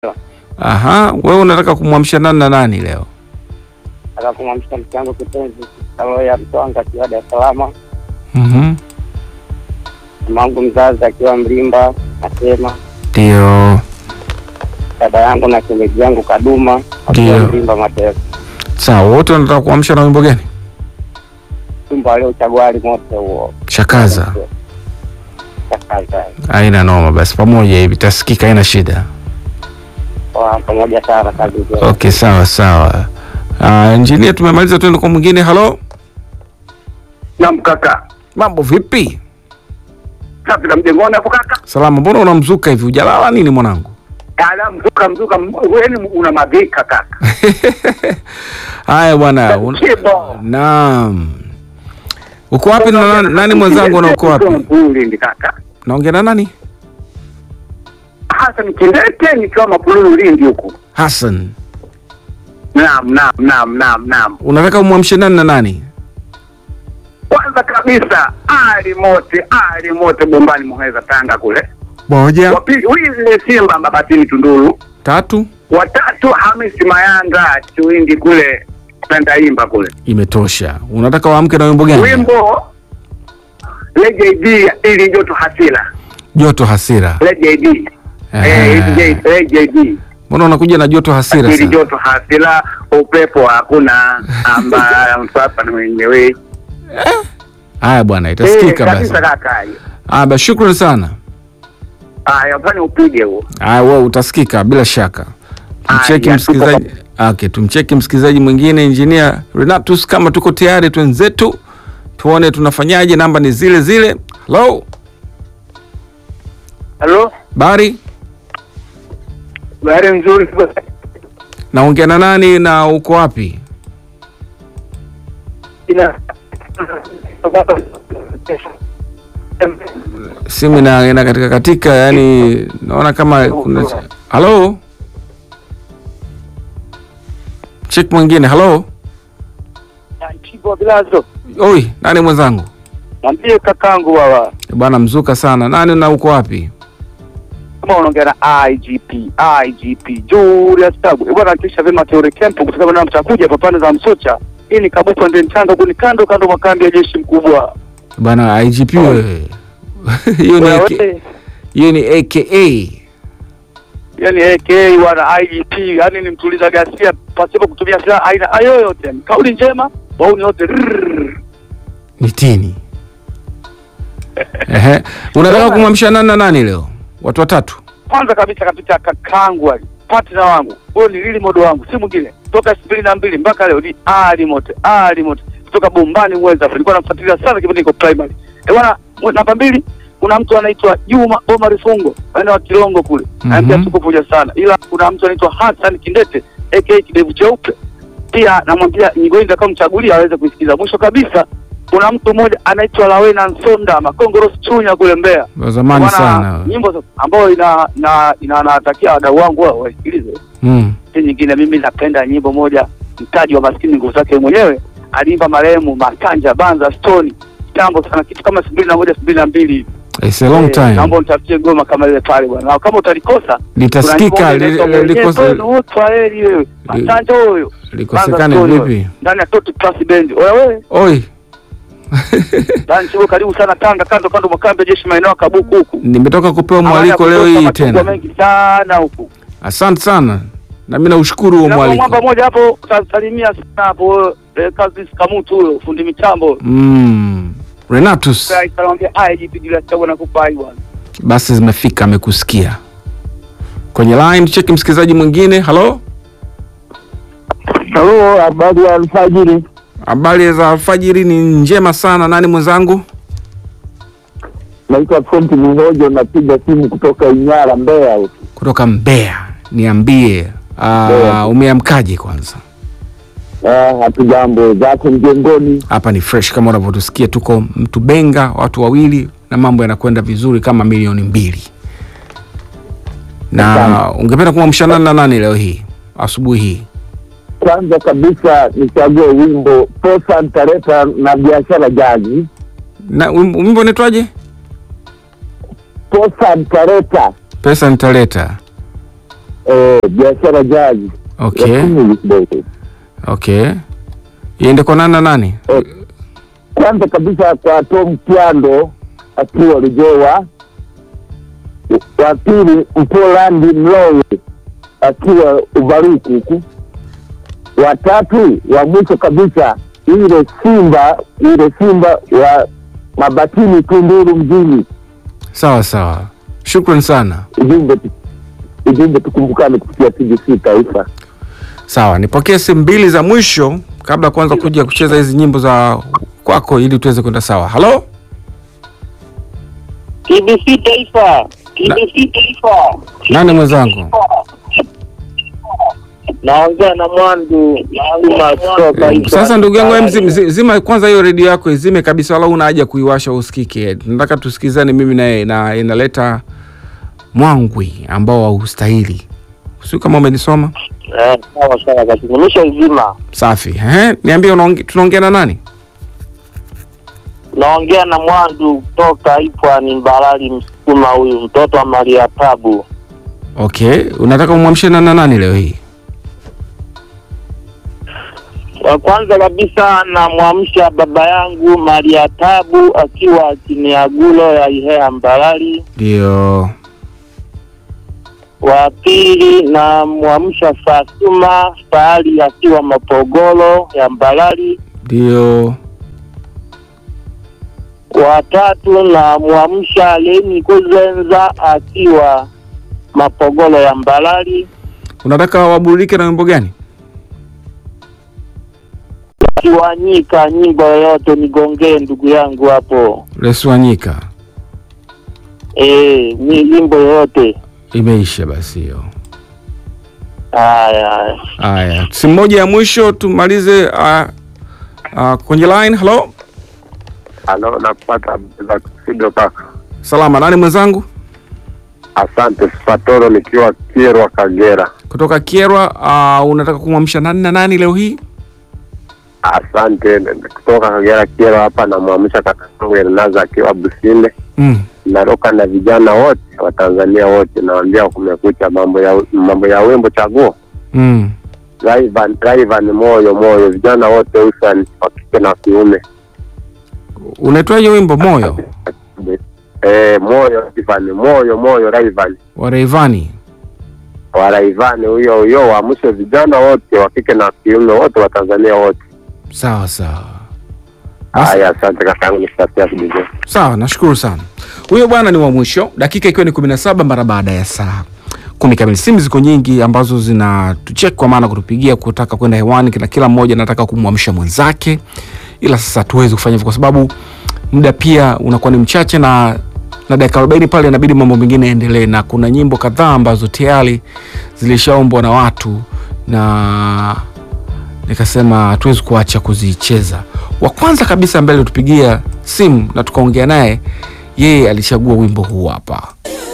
Aha, wewe unataka kumwamsha nani na nani leo? Nataka kumwamsha mke wangu kipenzi Kaloya Mtwanga akiwa Dar es Salaam, Mhm. mama wangu mzazi akiwa Mlimba Nasema, Ndio. dada yangu na shemeji yangu Kaduma akiwa Ndio. Mlimba Mateso, Sawa, wote wanataka kuamsha na wimbo gani? chumba aliochagua ali mote huo Shakaza. Shakaza. Haina noma, basi pamoja hivi tasikika, haina shida. Kwa pamoja sana kazi njema. Okay, sawa sawa. Uh, injinia, tumemaliza, tuende kwa mwingine. Halo, Naam kaka. mambo vipi? Safi na mjengoni hapo kaka. Salama, mbona unamzuka hivi? Hujalala nini mwanangu? Ala mzuka mzuka wewe una magika kaka. Haya bwana, un- Kibo. naam. Uko wapi na nani, nani mwenzangu na uko wapi? Ulindi kaka. Naongea na nani? Hasa nikindete nikiwa mapululu Ulindi huku. Hassan. Naam naam naam naam naam. Unataka umwamshe nani na nani? Kwanza kabisa Ali Mote, Ali Mote Bombani Muheza Tanga kule. Moja, Wa pili Wile Simba Mabatini Tunduru. tatu, Watatu Hamisi Mayanga Chuindi kule Tandaimba kule. imetosha. Unataka waamke na wimbo gani? Wimbo LJD ili joto hasila. Joto hasira. LJD. Ehe. Eh, LJD. Mbona unakuja na joto hasira Ili sana? joto hasila, upepo hakuna, amba msapa ni mwenyewe. Haya bwana, itasikika Eh, basi. kabisa kaka. Ah, basi shukrani sana. Haya, fanya upige huo. Ah, wewe utasikika bila shaka. Tumcheki Aya, msikilizaji. Okay, tumcheki msikilizaji mwingine Engineer Renatus kama tuko tayari twenzetu. Tuone tunafanyaje, namba ni zile zile. Hello, Halo, Bari, habari nzuri. naongea na nani na uko wapi? Ina Simu ina, ina katika katika, yani naona kama kuna Hello? Check mwingine. Hello? Chibo Bilazo, Oi, nani mwenzangu? mwambie kakangu baba Bwana mzuka sana. Nani na uko wapi? kama unaongea na IGP IGP Julius Tabu Eh, bwana kisha vema teore camp kwa sababu na mtakuja hapa pande za Msocha. Hii ni kabupa ndio mchanga huku ni kando kando mwa kambi ya jeshi mkubwa. Bwana IGP wewe. Hiyo ni AK Wewe, hiyo ni AKA. yani AK wana IGP yani ni mtuliza ghasia pasipo kutumia silaha aina yoyote. Kauli njema wauni wote rrrr. Ni tini. Ehe. Unataka kumwamsha nani na nani leo? Watu watatu. kwanza kabisa kabisa kakangu ali partner wangu huyo ni lili modo wangu si mwingine toka elfu mbili na mbili mpaka leo ni ali mote ali mote kutoka bombani mweza nilikuwa namfuatilia sana kipindi niko primary eh bwana mwe- namba mbili kuna mtu anaitwa Juma Omar Fungo maeneo ya Kilongo kule Mhm. mm -hmm. tuko pamoja sana ila kuna mtu anaitwa Hassan Kindete aka kidevu cheupe pia namwambia nyingoni nitakaomchagulia aweze kuisikiza mwisho kabisa kuna mtu mmoja anaitwa Lawena Nsonda Makongoro Chunya kule Mbeya Wa zamani Bwana, sana. nyimbo za- ambayo ina na inawatakia wadau wangu wao waisikilize. Mm. Si nyingine, mimi napenda nyimbo moja, mtaji wa maskini nguvu zake mwenyewe, aliimba marehemu Makanja Banza Stone kitambo sana, kitu kama elfu mbili na moja elfu mbili na mbili It's a long Eh, Naomba time. nitafutie goma kama ile pale bwana, na kama utalikosa Litasikika li- li- likosa utwaeli wewe Makanja huyo likosekane Banza Stone vipi? huyo, ndani ya Toti Plus Band. Oya wewe Oi, ndani chuo, karibu sana Tanga, kando kando mwa kambi ya jeshi maeneo ya Kabuku huku. nimetoka kupewa mwaliko Hawaya leo kutoka hii machungwa tena. mengi sana huku Asante sana. Na mimi naushukuru huo Na mwamba mwaliko. moja hapo utasalimia sana hapo eh, kazi Kamutu huyo fundi mitambo. Mm. Renatus, Sasa itamwambia ai jipigilia chagu na kupai bwana. basi zimefika, amekusikia. Kwenye line cheki msikilizaji mwingine. Hello? Halo, habari ya alfajiri. Habari za alfajiri ni njema sana. Nani mwenzangu? Naitwa Fonti Mihojo, napiga simu kutoka Inyara, Mbeya. huku. Kutoka Mbeya. Niambie, ah, Mbeya. umeamkaje kwanza? Ah, hatujambo zako mjengoni. Hapa ni fresh kama unavyotusikia, tuko Mtubenga, watu wawili na mambo yanakwenda vizuri kama milioni mbili. Na Asante. ungependa kumwamsha nani na nani leo hii asubuhi hii? Kwanza kabisa nichague wimbo Posa Ntaleta na biashara jaji. Na wim- wimbo unaitwaje? Posa Ntaleta Pesa nitaleta. eh, biashara jazi Okay, ya English boy. okay. Iende kwa nani na nani? Eh, kwanza kabisa kwa Tom Kyando akiwa Lijewa, wa pili Mpolandi Mlowe akiwa Ubaruku huku, wa tatu wa mwisho kabisa ile Simba ile Simba wa Mabatini Tunduru mjini. Sawa sawa, shukran sana. Ujumbe tu- ujumbe tukumbukane kupitia TBC Taifa. Sawa, nipokee simu mbili za mwisho kabla ya kuanza kuja kucheza hizi nyimbo za kwako ili tuweze kwenda sawa. Halo, TBC Taifa, TBC Taifa. nani mwenzangu? Naongea na Mwandu Juma kutoka Eh, Sasa ndugu yangu, em, zima, zi- zima kwanza hiyo redio yako izime kabisa, wala una haja kuiwasha usikike. Nataka tusikizane mimi naye, na inaleta mwangwi ambao haustahili. Sio kama umenisoma. Eh, sawa sawa kabisa. Nimeshaizima. Safi. Ehe, niambie unaonge- tunaongea na nani? Naongea na Mwandu kutoka Ipwani Mbarali Msukuma huyu mtoto wa Maria Tabu. Okay, unataka umwamshe na na nani leo hii? Wa kwanza kabisa namwamsha baba yangu Maria Tabu akiwa Kiniagulo ya Ihea Mbarali. Ndio. Wa pili namwamsha Fatuma Fahali akiwa Mapogolo ya Mbarali. Ndio. Wa tatu namwamsha Leni Kuzenza akiwa Mapogolo ya Mbarali. Unataka waburudike na wimbo gani? Kiwanyika nyimbo yoyote nigongee ndugu yangu hapo. Leswanyika. Eh, ni nyimbo yoyote. Imeisha basi hiyo. Haya. Haya, simu moja ya mwisho tumalize uh, uh, kwenye line. Hello, Halo, napata za studio kaka. salama. Nani mwenzangu? Asante Spatoro, nikiwa Kirwa Kagera. Kutoka Kierwa. Uh, unataka kumwamsha nani na nani leo hii? Asante kutoka Kagera Kirwa hapa, namwamsha kaka yangu Elnaza akiwa Businde. Mm. Naroka na vijana wote wa Tanzania wote, nawaambia kumekucha, mambo ya mambo ya wimbo chaguo Mm. Raivan, Raivan moyo moyo, vijana wote hususan wa kike na kiume. Unaitwaje wimbo moyo Eh, moyo Raivan, moyo moyo Raivan wa Rayvanny? wa Raivan huyo huyo, waamshe vijana wote wa kike na kiume wote wa Tanzania wote. Sawa sawa. Basi- Haya, asante kaka yangu, nitatia video. Sawa, nashukuru sana. Huyo bwana ni wa mwisho, dakika ikiwa ni 17 mara baada ya saa kumi kamili. Simu ziko nyingi ambazo zinatucheki kwa maana kutupigia kutaka kwenda hewani, na kila mmoja anataka kumwamsha mwenzake, ila sasa hatuwezi kufanya hivyo kwa sababu muda pia unakuwa ni mchache na na dakika 40 pale inabidi mambo mengine yaendelee, na kuna nyimbo kadhaa ambazo tayari zilishaombwa na watu na nikasema hatuwezi kuacha kuzicheza. Wa kwanza kabisa mbele tupigia simu na tukaongea naye, yeye alichagua wimbo huu hapa.